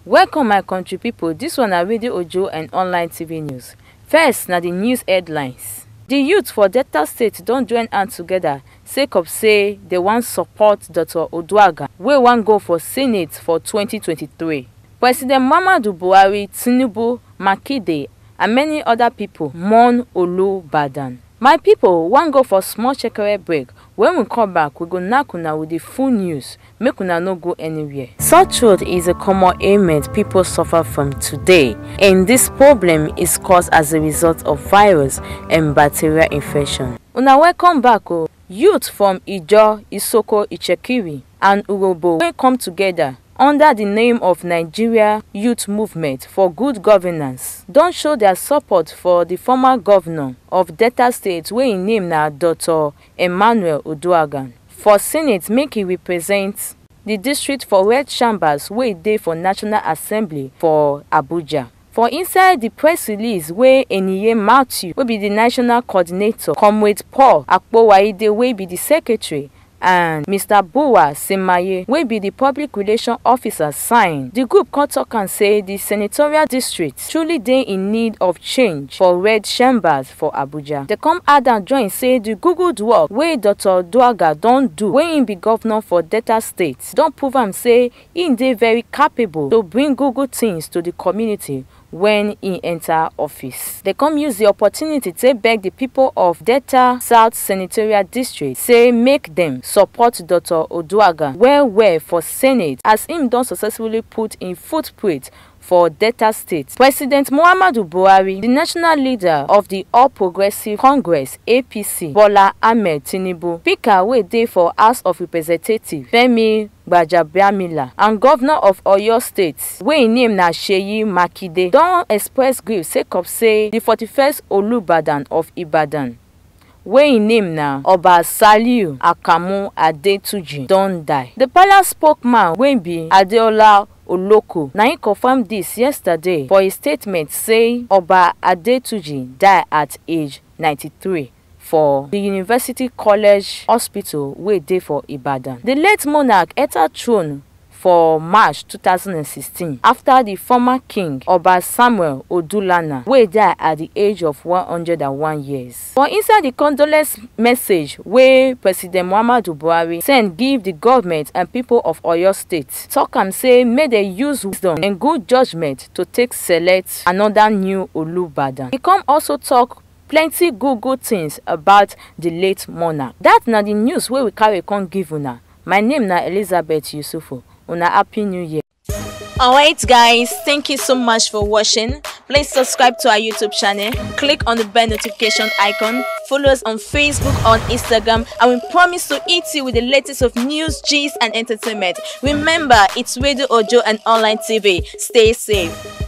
welcome my country pipo dis one na radio ojo and online tv news first na di news headlines di youth for delta state don join hand togeda sake of say dem wan support dr oduaghan wey wan go for senate for 2023 president muhammadu buhari tinubu makinde and many oda pipo mourn olubadan my pipo wan go for small shekere break when we come back we go knack una with di full news make una no go anywhere. sore throat is a common ailment people suffer from today and this problem is caused as a result of virus and bacterial infection. una welcome back o youth from ijaw isoko itsekiri and urhobo wey come together under di name of nigeria youth movement for good governance don show dia support for di former governor of delta state wey im name na dr emmanuel odoagan for senate make e represent di district for red chambers wey dey for national assembly for abuja for inside di press release wey eniye matthew wey be di national coordinator comrade paul akpowaide wey be di secretary and mr buwa semaye wey be di public relations officer sign di group come tok am say di senatorial district truly dey in need of change for red chambers for abuja dem come add am join say di good work wey dr duaga don do wen im be governor for delta state don prove am say im dey very capable to bring good good tins to di community wen e enta office. dem come use di opportunity take beg di pipo of delta south senatorial district say make dem support dr oduaghan well well for senate as im don successfully put im footprint for delta state president muhammadu buhari di national leader of di all progressives congress apc bola ahmed tinubu speaker wey dey for house of representatives femi gbajabiamila and governor of oyo state wey im name na seyi makinde don express grief sake of say di 41st olubadan of ibadan wey im name na oba saliu akamu adetuji don die. di palace spokesman wey be adeola oloko na im confam dis yesterday for a statement say oba adetuji die at age 93 for di university college hospital wey dey for ibadan. di late monarch enta throne for march 2016 afta di former king oba samuel odulana wey die at di age of 101 years. for inside di condolence message wey president muhammadu buhari send give di government and pipo of oyo state tok am say make dem use wisdom and good judgement to take select anoda new olubadan. e come also tok plenty good good tins about di late monarch. dat na di news wey we carry come give una my name na elizabeth yusufu una happy new year. Alright guys, thank you so much for watching. Please subscribe to our YouTube channel, click on the bell notification icon, follow us on Facebook, on Instagram, and we promise to eat you with the latest of news, gist, and entertainment. Remember, it's Radio Ojo and online TV. Stay safe.